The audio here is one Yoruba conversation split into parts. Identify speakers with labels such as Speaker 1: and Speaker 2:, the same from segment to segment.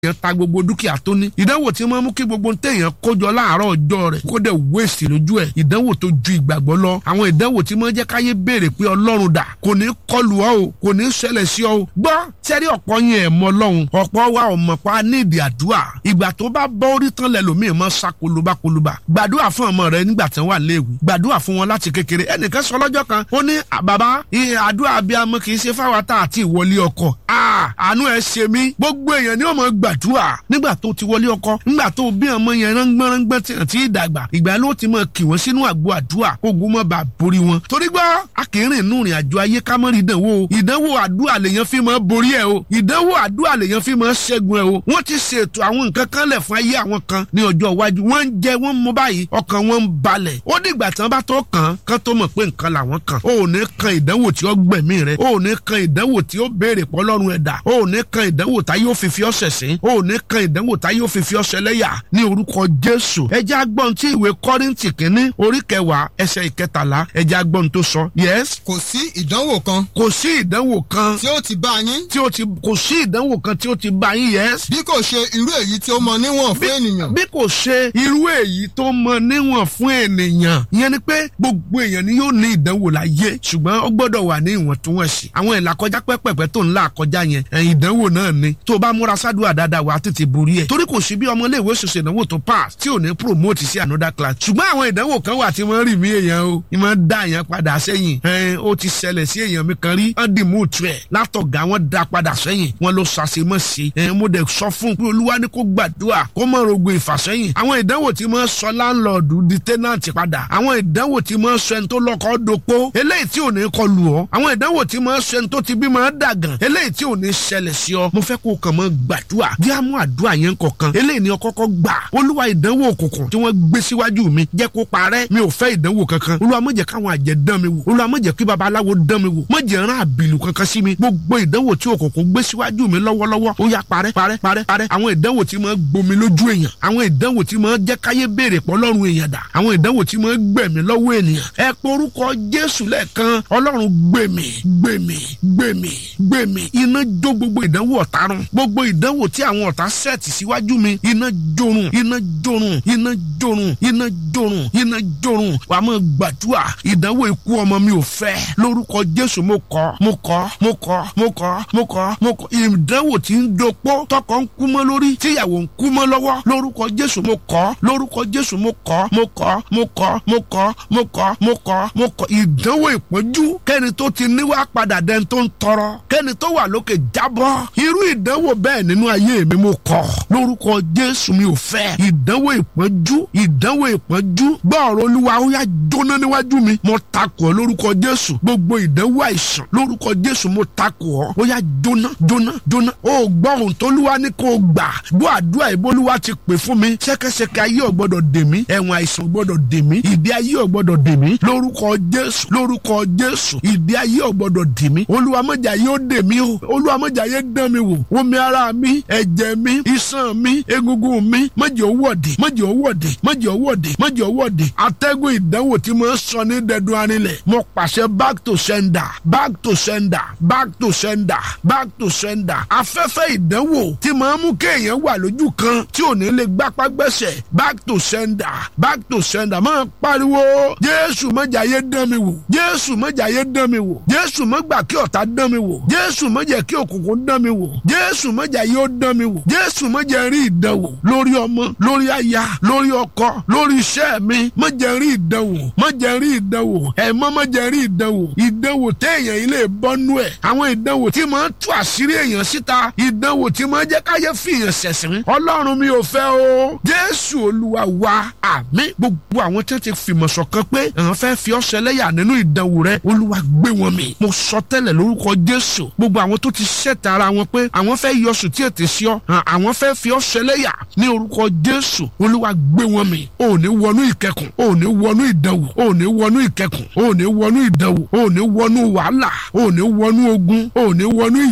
Speaker 1: kéèyàn ta gbogbo dúkìá tó ní ìdánwò tí máa mú kí gbogbo téèyàn kójọ láàárọ̀ ọjọ́ rẹ̀ kó dẹ̀ wéèsì lójú ẹ̀ ìdánwò tó ju ìgbàgbọ́ lọ àwọn ìdánwò tí máa jẹ́ káyé béèrè pé ọlọ́run dà kò ní kọlù ọ́ o kò ní ṣẹlẹ̀ sí ọ o gbọ́ sẹ́rí ọ̀pọ̀ yẹn ẹ̀ mọ ọlọ́run ọ̀pọ̀ wa ò mọ̀ pa nídìí àdúrà ìgbà tó bá bọ́ orí tán lẹ́lòmíì mọ́ sá kolobakoloba gbàdúrà fún ọmọ rẹ nígbà tí wọ́n wà léèwé gbàdúrà fún wọn láti kékeré ẹnìkan sọ lọ́jọ́ kan ó ní bàbá àdúrà abiyamọ kì í ṣe fáwọn tá àti ìwọlé ọkọ àánú ẹ ṣe mí gbogbo èèyàn ni ó mọ gbàdúrà nígbà tó ti wọlé ọkọ nígbà tó bí ọmọ yẹn rángbọ́nrángbọ́n tí àti ìdàgbà ìgbà ló ti mọ kì wọ́n sínú àgbo àdúrà kógun mọ́ bá borí wọn torí gbọ́ a kì í rìn nù rìn àjò ayé ká mọ́ rí ìdánwò ìdánwò àdúrà lèèyàn fi mọ́ borí ẹ̀ o ìdánwò àdúrà lèèyàn fi mọ́ ṣẹ́gun ẹ̀ o wọ́n ti ṣètò àwọn nǹkan kan lẹ̀ fún ayé àwọn kan ní ọjọ́ iwájú wọ́n ń jẹ wọ́n mú báyìí ọkàn wọn ń balẹ̀ ó dìgbà tí wọ́n bá tó kàn kán tó mọ̀ pé nǹkan làwọn kàn ó ò ní kan ìdánwò tí ó gbẹ̀mí rẹ̀ ó ò ní kan ìdánwò tí ó béèrè pọ́lọ́run ẹ̀dá ó ò ní kan ìdánwò tá yóò fi fi ọ́ ṣẹ̀sín ó ò ní kan ìdánwò tá yóò fi fi ọ́ ṣẹlẹ́yà ní orúkọ Jésù ẹjẹ́ agbọ́n tí ìwé Kọ́ríńtì kínní orí kẹwàá ẹsẹ̀ ìkẹtàlá ẹjẹ́ agbọ́n tó sọ yes.
Speaker 2: kò sí ìdánwò kan.
Speaker 1: kò sí ìdánwò kan.
Speaker 2: tí ó ti bá yín.
Speaker 1: tí ó ti kò sí ìdánwò kan tí ó ti bá yín yes.
Speaker 2: bí kò ṣe irú èyí tí ó mọ níwọ̀n fún ènìyàn.
Speaker 1: bí kò ṣe irú èyí tó mọ níwọ̀n fún ènìyàn ìyẹn ni pé gbogbo èèyàn ni yóò ní ìdánwò láyé ṣùgbọ́n ó gbọ́dọ̀ wà ní ìwọ̀ntúnwọ̀nsì àwọn ìlàkọjá pẹ́pẹ́pẹ́ tó ń là kọjá yẹn ìdánwò náà ni tó o bá múra sádùá dáadáa wà á tètè borí ẹ̀ torí kò sí bí ọmọ iléèwé ṣoṣo ìdánwò tó pass tí ò ní promote sí another class ṣùgbọ́n àwọn ìdánwò kan wà tí wọ́n rì mí èèyàn o ìmọ̀ dá èèyàn padà sẹ́yìn ó ti ṣẹlẹ̀ sí èèyàn mi kan rí wọ́n dì mú tu ẹ̀ látọ̀gá wọn dá padà sẹ́yìn wọ́n ló ṣàṣemọ́ sí i mo dẹ̀ sọ fún un pé olúwa ní kó gbàdúrà kó mọ̀ rogo ìfàsẹ́yìn àwọn ìdánwò tí mo sọ láńlọ́ọ̀dù di tẹ́nàntì padà àwọn ìdánwò tí mo sọ ẹni tó lọ́kọ́ dopó eléyìí tí ò ní kọlù ọ́ àwọn ìdánwò tí mo sọ ẹni tó ti bí mo dàgàn eléyìí tí ò ní ṣẹlẹ̀ sí ọ mo fẹ́ kó kàn mọ́ gbàdúrà bí a mú àdúrà yẹn kọ̀ọ̀kan eléyìí ni ọ kọ́kọ́ gbà olúwa ìdánwò òkùnkùn tí wọ́n gbé síwájú mi jẹ́ kó parẹ́ mi ò fẹ́ ìdánwò kankan olúwa má jẹ́ káwọn àjẹ́ dán mi wò olúwa má jẹ́ kí babaláwo dán mi wò má jẹ́ rán àbìlù kankan sí mi gbogbo ìdánwò tí òkùnkùn gbé síwájú mi lọ́wọ́lọ́wọ́ ó yá parẹ́ parẹ́ parẹ́ parẹ́ àwọn ìdánwò tí máa gbomi lójú èèyàn àwọn ìdánwò tí máa jẹ́ káyé béèrè pọ̀ lọ́rùn èèyàn dà àwọn ìdánwò tí máa gbẹ̀mí lọ́wọ́ ènìyàn ẹ porúkọ jésù lẹ́ẹ̀kan ọlọ́run gbèmí gbèmí gbèmí gbèmí iná jó gbogbo ìdánwò ọ̀tá run gbogbo ìdánwò tí àwọn ọ̀tá sẹ́ẹ̀tì síwájú mi iná jorun iná jorun iná jorun iná jorun iná jorun wà á mọ̀ gbàdúrà ìdánwò ikú ọmọ mi ò fẹ́ lórúkọ jésù mo kọ̀ mo kọ̀ mo kọ̀ mo kọ̀ mo kọ̀ mo kọ̀ ìdánwò tí ń dopó tọkọ ń kú mọ́ lórí tíyàwó ń kú mọ́ lọ́wọ́ lórúkọ jésù mo kọ̀ lórúkọ jésù mo kọ̀ mo kọ̀ mo kọ̀ mo kọ̀ mo kọ̀ mo kọ̀ mo kọ̀ ìdánwò ìpọ́njú kẹ́ni tó ti níwá padà dẹni tó ń tọrọ kẹ́ni tó wà lókè jábọ́ irú ìdánwò bẹ́ẹ̀ nínú ayé mi mo kọ̀ lórúkọ jésù mi ò fẹ́ ìdánwò ìpọ́njú ìdánwò ìpọ́njú gbọ́ọ̀rọ̀ olúwa ó yá jóná níwájú mi mo takò ọ́ lórúkọ jésù gbogbo ìdánwò àìsàn lórúkọ jésù mo takò ọ́ ó yá jóná jóná jóná ó gbọ́ ohun tólúwa ní kó o gbà bó àdúrà ìbólúwa ti pè fún mi ṣẹ́kẹ́ṣẹkẹ̀ ayé ò gbọ́dọ̀ dè mí ẹ̀wọ̀n àìsàn ò gbọ́dọ̀ dè mí ìdí ayé ò gbọ́dọ̀ dè mí lórúkọ jésù lórúkọ jésù ìdí ayé ò gbọ́dọ̀ dè mí olúwa mọ̀jà yóò dè mí o olúwa mọ̀jà yóò dán mi wò omi ara mi ẹ̀jẹ̀ mi iṣan mi egungun mi mọ̀jẹ̀ owó ọ̀dẹ̀ mọ̀jẹ̀ owó ọ̀dẹ̀ mọ̀jẹ̀ owó ọ̀dẹ̀ mọ̀jẹ̀ owó ọ̀dẹ̀ atẹ́gùn ìdánwò tí mo sọ ní dẹdun arinlẹ̀ mo pàṣẹ back to sender back to sender back to sender back to sender afẹ́fẹ́ ìdánwò tí máa mú kéèyàn wà lójú kan tí ò ní lè gbápá gbẹ́sẹ̀ back to sender back to sender máa pariwo jésù mọ̀jà yé dán mi wò jésù mọ̀jà yé dán mi wò jésù mọ̀gbà kí ọ̀tá dán mi wò jésù mọ̀jà kí òkùnkùn dán mi wò jésù mọ̀jà yóò dán mi wò jésù mọ̀jà rí ìdánwò lórí ọmọ lórí aya lórí ọkọ lórí iṣẹ́ mi mọ̀jà rí ìdánwò mọ̀jà rí ìdánwò ẹ̀mọ́ mọ̀jà rí ìdánwò ìdánwò téèyàn ilé bọ́nú ẹ̀ àwọn ìdánwò tí máa ń tú àṣírí èèyàn síta ìdánwò tí máa ń jẹ́ káyé fìyàn ṣẹ̀sìn ọlọ́run mi ò fẹ́ o jésù olúwa wa àmín gbogbo àwọn tí wọ́n ti fìmọ̀ ṣọ̀kan pé àwọn fẹ́ fi ọ́ ṣẹlẹ́yà nínú ìdánwò rẹ olúwa gbé wọn mì mo sọ tẹ́lẹ̀ lórúkọ jésù gbogbo àwọn tó ti ṣẹ̀tà ara wọn pé àwọn fẹ́ yọ sùn tí ètè sí ọ àwọn fẹ́ fi ọ́ ṣẹlẹ́yà ní orúkọ jésù olúwa gbé wọn mì ò ní wọnú ìkẹkùn ò ní wọnú ìdánwò ò ní wọnú ìkẹkùn ò ní wọnú ìdánwò ò ní wọnú wàhálà ò ní wọnú ogun ò ní wọnú ìjì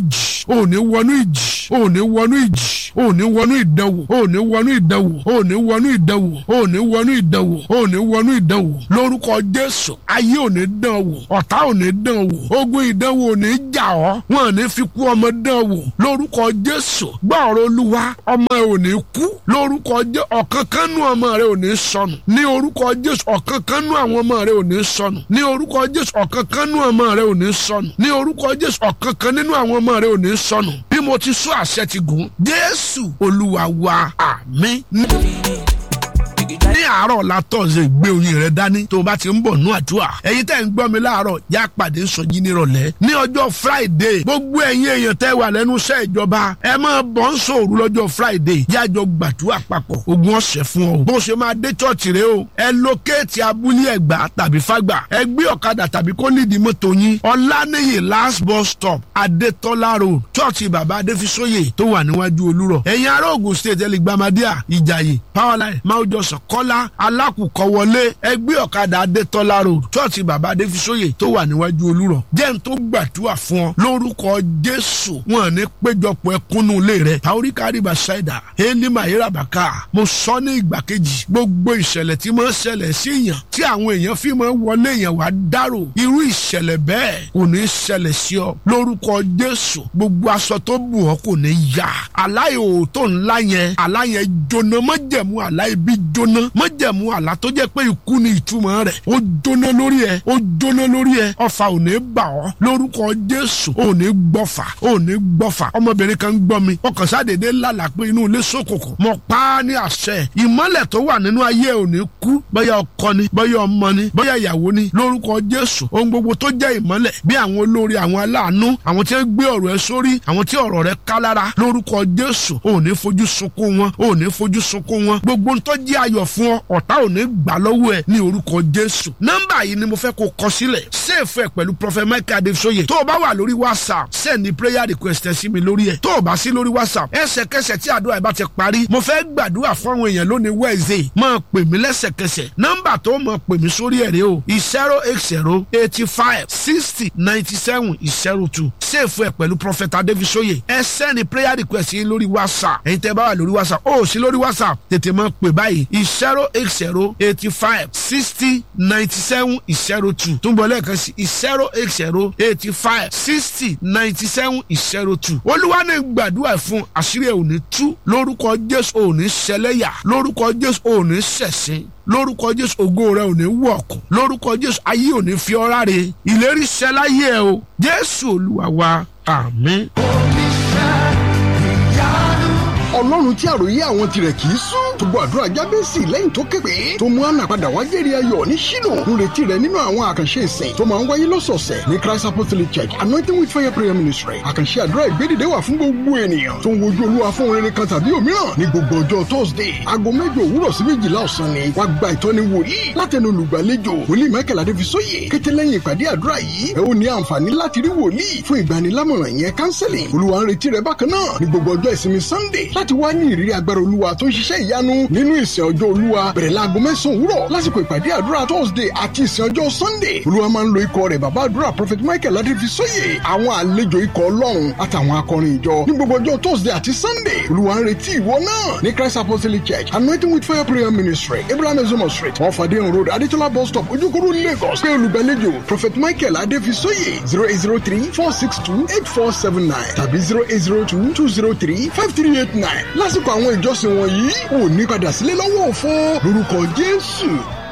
Speaker 1: ò ní wọnú ìjì ò ní wọnú ìjì ò ní wọnú ìdánwò ò ní wọnú ìdánwò ò ní wọnú ìdánwò ò ní wọnú ìdánwò ò ní wọnú ìdánwò lórúkọ jésù ayé ò ní dán wò ọ̀tá ò ní dán wò ogun ìdánwò ò ní jà ọ́ wọn ò ní fi kú ọmọ dán wò lórúkọ jésù gbọ́ ọ̀rọ̀ olúwa ọmọ ẹ ò ní kú lórúkọ jésù ọ̀kan kan nú ọmọ rẹ ò ní sọnù ní orúkọ jésù ọ̀kan kan nú àwọn ọmọ rẹ ò ní sọnù ní orúkọ jésù ọ̀kan kan nú ọmọ rẹ ò ní sọnù ní orúkọ jésù ọ̀kan kan nínú àwọn ọmọ rẹ ò ní sọnù bí mo ti sọ àṣẹ ti gùn jésù olúwa wa àmín ní àárọ̀ la tọ̀sẹ̀ gbé oyin rẹ dání tó o bá ti ń bọ̀ nú àdúrà ẹ̀yin tẹ́ ń gbọ́ mi láàárọ̀ yá pàdé sọjí nírọ̀lẹ́ ní ọjọ́ friday gbogbo ẹ̀yin èèyàn tẹ́ wà lẹ́nu iṣẹ́ ìjọba ẹ máa bọ̀ ń sòrú lọ́jọ́ friday yájọ gbàdúrà papọ̀ ogun ọ̀sẹ̀ fún ọ bó ṣe máa dé chọ́ọ̀chì rẹ o ẹ lókèétì abúlé ẹ̀gbá tàbí fágbà ẹ gbé ọ̀kadà tàbí kó nídìí mọ́tò yín ọ̀lànìyí last bus stop adétọ́lá road chọ́ọ̀chì bàbá adéfisóyè tó wà níwájú olúrọ̀ ẹ̀yin ará ògùn state ẹlẹgbàmádíà ìjàyè powerline máwùjọsàn kọ́lá alákùkọ wọlé ẹgbẹ́ ọ̀kadà adétọ́lá road chọ́ọ̀chì bàbá adéfisóyè tó wà níwájú olúrọ̀ jẹ́ n tó gbàdúrà fún ọ lórúkọ jésù wọn ní péjọpọ̀ ẹkúnnú ilé rẹ àoríkàrí bàṣẹ́dà ẹni màyíra bàkà mo sọ ní ìgbà kejì gbogbo ìṣẹ̀lẹ̀ tí mo ń ṣẹlẹ̀ sí èèyàn tí àwọn èèyàn fi máa ń wọlé èèyàn wá dárò irú ìṣẹ̀lẹ̀ bẹ́ẹ̀ kò ní ṣẹlẹ̀ sí ọ lórúkọ jésù gbogbo aṣọ tó bù ọ́ kò ní yá aláìhò tó ńlá yẹn àlá yẹn jóná mọ́jẹ̀mú àlá ibi jóná mọ́jẹ̀mú àlá tó jẹ́ pé ikú ni ìtumọ̀ rẹ̀ ó jóná lórí ẹ ó jóná lórí ẹ ọfà ò ní bà ọ́ lórúkọ jésù ò ní gbọ́fà ò ní gbọ́fà ọmọbìnrin kan gbọ́ mi ọkàn sádédé lálà pé inú ilé ṣókùnkùn mo pa á ní àṣẹ ìmọ́lẹ̀ tó wà nínú ayé ò ní kú bóyá ọkọ ni bóyá ọmọ ni bóyá ìyàwó ni lórúkọ jésù ohun gbogbo tó jẹ́ ìmọ́lẹ̀ bí àwọn olórí àwọn aláàánú àwọn tí wọ́n gbé ọ̀rọ̀ ẹ sórí àwọn tí ọ̀rọ̀ rẹ ká lára lórúkọ jésù ò ní fojú sunkún wọn ò ní fojú sunkún wọn gbogbo ń tó jẹ́ ayọ̀ fún ọ ọ̀tá ò ní gbà lọ́wọ́ ẹ ní orúkọ jésù nọ́mbà yìí ni mo fẹ́ kó kọ sílẹ̀ sèfù ẹ pẹ̀lú prọfẹ michael adesoye tó o bá wà lórí whatsapp send ní prayer request ẹ sí mi lórí ẹ tó o bá sí lórí whatsapp ẹsẹ̀kẹsẹ̀ tí àdúrà ẹ bá ti parí mo fẹ́ gbàdúrà fún àwọn èèyàn lónìí wednesday máa pè mí lẹ́sẹ̀kẹsẹ̀ nọ́mbà tó máa pè mí sórí ẹ̀ rẹ o zero eight zero eighty five sixty ninety seven zero two sèfù ẹ pẹ̀lú prophet adesoye ẹ send ní prayer request yín lórí whatsapp ẹ̀yin tẹ́ bá wà lórí whatsapp ó sí lórí whatsapp tètè máa pè báyìí zero eight zero eighty five sixty ninety seven zero two túnbọ̀ lẹ́ẹ̀kan sí zero eight zero eighty five sixty ninety seven zero two olúwa ní gbàdúrà fún àṣírí ẹ̀ ò ní tú lórúkọ jésù ò ní ṣẹlẹ́yà lórúkọ jésù ò ní ṣẹ̀sín lórúkọ jésù ògo rẹ ò ní wọ̀kùn lórúkọ jésù ayé ò ní fi ọ́ ráre ìlérí ṣẹláyé ẹ o jésù olúwa wa àmín.
Speaker 3: ọlọ́run tí àròyé àwọn tirẹ̀ kì í sún tó gbọ́ àdúrà jábẹ́sì lẹ́yìn tó képe tó mú àná padà wá jẹ́rìí ayọ̀ ní ṣínú ń retí rẹ̀ nínú àwọn àkànṣe ìsìn tó máa ń wáyé lọ́sọ̀ọ̀sẹ̀ ní christ apostolic church anointing with fire prayer ministry àkànṣe àdúrà ìgbédìde wà fún gbogbo ènìyàn tó ń wojú olúwa fún rere kan tàbí òmíràn ní gbogbo ọjọ́ thursday aago mẹ́jọ òwúrọ̀ sí méjìlá ọ̀sán ni wàá gba ìtọ́ni wòlíì látẹnu olùgbàlejò wòlíì michael adéfisóyè kété lẹ́yìn ìpàdé àdúrà yìí ẹ ó ní àǹfààní láti rí wòlíì fún ìgbanilámọ̀ràn ìyẹn counseling olúwa ń retí rẹ bákan náà ní gbogbo ọjọ́ ìsinmi sunday láti wá ní ìrírí agbára olúwa tó ń ṣiṣẹ́ ìyanu nínú ìsìn ọjọ́ olúwa bẹ̀rẹ̀ láago mẹ́sàn-án òwúrọ̀ lásìkò ìpàdé àdúrà thursday àti ìsìn ọjọ́ sunday olúwa máa ń lo ikọ̀ rẹ̀ bàbá àdúrà prophet michael adéfisóyè àwọn àlejò ikọ̀ ọlọ́run àtàwọn akọrin ìjọ ní gbogbo ọjọ́ thursday àti sunday olúwa ń retí ìwọ náà ní christ apostolic church anointing with fire prayer ministry abraham ezomo street wọn fàdé road adétọ́lá bus stop ojúkúrú lagos pé olùgbàlejò prophet michael adéfisóyè zero eight zero three four six two eight four seven nine tàbí zero eight zero two two zero three five three eight nine lásìkò àwọn ìjọsìn wọ̀nyí ò ní padà sílé lọ́wọ́ òfo lórúkọ jésù